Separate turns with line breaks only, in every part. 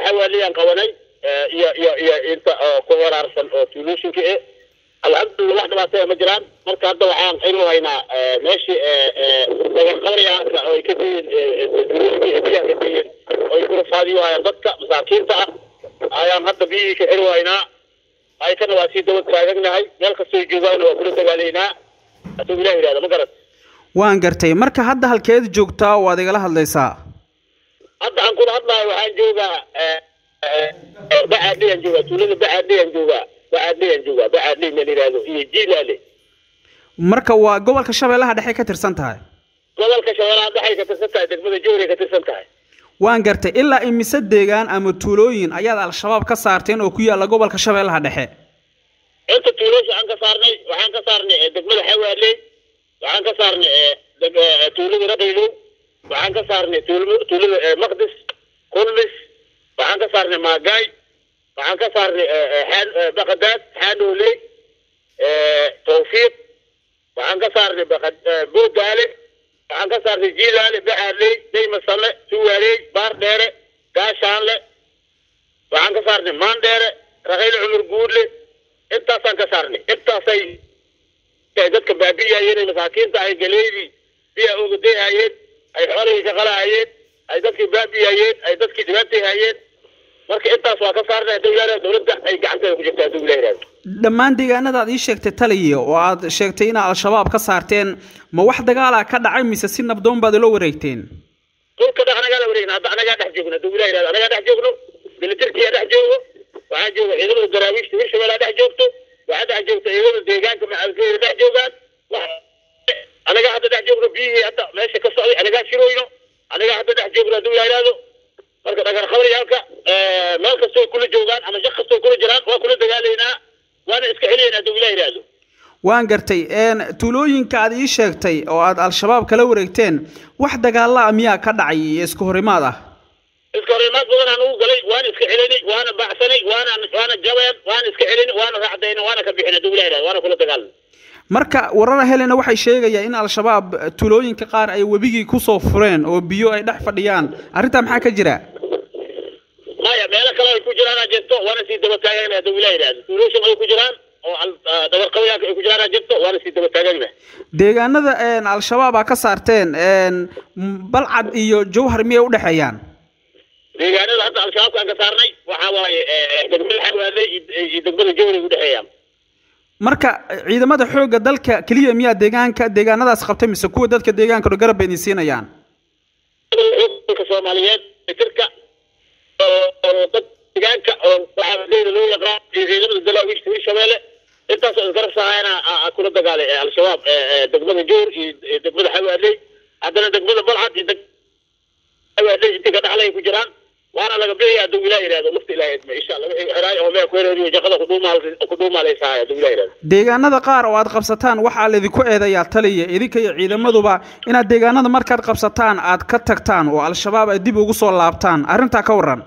xawaaliyaan qabanay iyo iyo iyo inta oo ku heraarsan oo tuulooyinka eh alxamdulillah wax dhibaataya ma jiraan marka hadda waxaan inu haynaa meeshii dagaqabayaanka oo ay ka diyiin tuulooyinka iyo biyaha ka diyiin oo ay kurafaadiyo hayaan dadka masaakiinta ah ayaan hadda biyihii ka xiri haynaa ayakana waa sii daba taagagnahay meel kastoo joogaana waa kula dagaalaynaa hadduu ilah yidhahda ma garat
waan gartay marka hadda halkeed joogtaa waad igala hadlaysaa
hadda aan kula hadlayo waxaan joogaa bacaadhiyaan joogaa tuulada bacaadhiyaan joogaa bacaadhiyaan joogaa bacaadhiy ma yidhahdo iyo jiilaale
marka waa gobolka shabeellaha dhexe ka tirsan tahay
gobolka shabeellaha dhexay ka tirsan tahay degmada jowray ka tirsan tahay
waan gartay ilaa imise deegaan ama tuulooyin ayaad al-shabaab ka saarteen oo ku yaalla gobolka shabeellaha dhexe
inta tuulooyin waxaan ka saarnay waxaan ka saarnay degmada xawaaley waxaan ka saarnay tuulada radaylow waxaan ka saarnay tuulada maqdis kulmis waxaan ka saarnay maagaay waxaan ka saarnay baqadaad xaanooley tawfiiq waxaan ka saarnay boodaale waxaan ka saarnay jiilaale bacaadley daymasame suwaaley baar dheere gaashaanle waxaan ka saarnay maandheere raqayle cumar guudle intaasaan ka saarnay intaasay dadka baabi'iyayeen masaakiinta ay galeydii biya ogadayhayeen ay xoolahii shaqalahayeen ay dadkii baabi'iyayeen ay dadkii dhibaatayhayeen marka intaas waa ka saarnay dowlada dowladda ay gacanteeda ku jirta hadduu ilah yidhahdo
dhammaan deegaanada aad ii sheegtay taliya oo aad sheegtay inaad al-shabaab ka saarteen ma wax dagaala ka dhacay mise si nabdoon baad ula wareegteen
dhulka dhex anagaa la wareegna hadda anagaa dhex joogno hadduu ilah yidhahdo anagaa dhex joogno militarkiyaa dhex joogo waxaa jooga ciidamada daraawiishta hirshabeellaa dhex joogto waxaa dhex joogta ciidamada deegaanka macalkeeda dhex joogaan anagaa hadda dhex joogno biyihii hadda meesha ka socday anagaa shirooyno anagaa hadda dhex joogno hadduu ilah yidhahdo marka dhagar qabaryaalka meel kastoo kula joogaan ama shaq kastoo kula jiraan waa kula dagaalaynaa waana iska celiyaynaa hadduu ilah yidhahdo
waan gartay tuulooyinka aad ii sheegtay oo aad al-shabaab kala wareegteen wax dagaallaa miyaa ka dhacay iyo isku horimaad ah
iska horimaad badan aan ugu galay waana iska celinay waana baacsanay waana waana jabeen waana iska celinay waana raacdaynay waana ka bixinay hadduu ilah yidhahdo waana kula dagaalanay
marka warara helena waxay sheegayaan in al-shabaab tuulooyinka qaar ay webigii kusoo fureen oo biyo ay dhex fadhiyaan arrintaa maxaa ka jira
maya meelo kale ay ku jiraan aa jirto waana sii daba taagagna hadduu ilah yidhahdo tuulooyin ay ku jiraan oo dhagar qabayaanka ay ku jiraan aa jirto waana sii daba taagagna
deegaanada al-shabaab aa ka saarteen balcad iyo jawhar miyay udhexeeyaan
deegaanada hadda al-shabaabka aan ka saarnay waxaa waaye degmada xawaaley iyo degmada jawray udhexeeyaan
marka ciidamada xoogga dalka keliya miyaa deegaanka deegaanadaas qabtay mise kuwa dadka deegaanka dho garab bay idin siinayaan
dalka soomaaliyeed tirka oo dad deegaanka oo waxaa loo yaqaan ciidamada dalaawiishta hirshabeelle intaasoo isgarab sahayana kula dagaalay al-shabaab degmada joor iyo degmada xawaaley haddana degmada balcad iyo xawaaley intii ka dhaxlay ku jiraan waana laga bixaya hadduu ilah yidhahdo lafta ilaah idma insha allah wixii xiraay oo meel ku hereeriyo jaqada kudhuumaalaysahay hadduu ilah yidhahdo
deegaanada qaar oo aad qabsataan waxaa laydinku eedayaa taliya idinka iyo ciidamaduba inaad deegaanada markaad qabsataan aad ka tagtaan oo al-shabaab ay dib ugu soo laabtaan arrintaa ka waran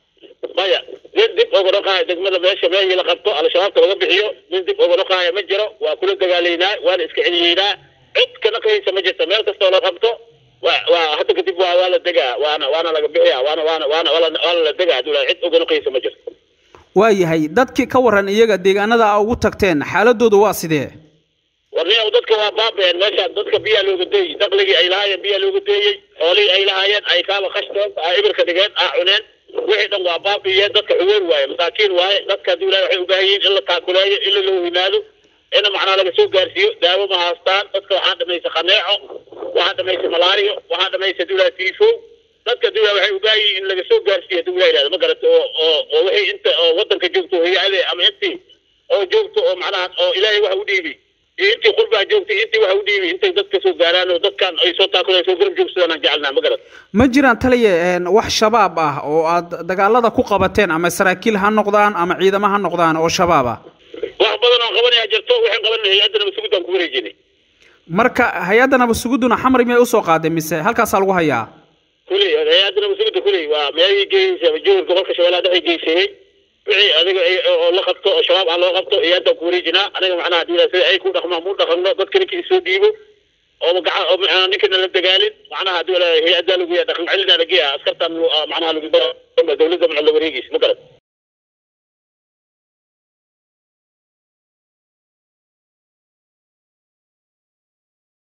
maya nin dib uga dhaqaaya degmada meesha meeshii la qabto al-shabaabka laga bixiyo nin dib uga dhaqaaya ma jiro waa kula dagaalaynaa waana iska celiyeynaa cid ka dhaqaysa ma jirto meel kastoo la qabto waa hadda kadib waa waa la degaa waana waana laga bixiya waana waana waana waana la degaa hadduu cid uga dhaqaysa ma jirto
waayahay dadkii ka waran iyaga deegaanada a ugu tagteen xaaladooda waa sidee
warniyow dadka waa baabeen meesha dadka biyaa looga deeyey daqligii ay lahaayeen biyaa looga deeyey xoolihii ay lahaayeen ay kaaba khashteen aa ibirka dhigeen aa cuneen wixii dhan waa baabiyeen dadka xuweer waaye masaakiin waaye dadka hadduu ilahay waxay u baahan yihiin in la taakuleeyo in la loo yimaado ina macnaa laga soo gaarsiiyo daawo ma haastaan dadka waxaa dhamaysa khaneeco waxaa dhamaysa malaariyo waxaa dhamaysa hadduu ilahay tiifo dadka hadduu ilahay waxay u baahan yihiin in laga soo gaarsiiyo hadduu ilahay yidhahdo ma garata oo oo oo wixii inta oo waddanka joogto hay-ade ama intii oo joogto oo macnaha oo ilaahay waxa u dhiibi iyo intii qurbaa joogtay intii waxa u dhiibi intay dadka soo gaaraan oo dadkan ay soo taakuleen soo garab joogsadaan aan jecelnaa ma garata
ma jiraan taliya wax shabaab ah oo aad dagaalada ku qabateen ama saraakiil ha noqdaan ama ciidamo ha noqdaan oo shabaab ah
wax badan oo qabanaya jirto waxaan qabanay hay-adda nabadsuguddaan ku wareejinay
marka hay-adda nabadsugudduna xamri miyay usoo qaaday mise halkaasaa lagu hayaa
kuley hay-adda nabadsuguda kuley waa meelihii geysay jowr gobolka shabeellaha dhexe geysayey wixii adiga oo la qabto oo shabaab aan loo qabto hay-addaan ku wareejinaa aniga macnaha hadii sida ay ku dhaqmaan mu dhaqanno dadka ninkii soo dhiibo oo gacan oo macnaha ninkana la dagaalin macnaha hadii hay-addaa lagu yahay dhaqan celina laga yahay askartaan macnaha lagu dowladda macalla wareegeysa ma garan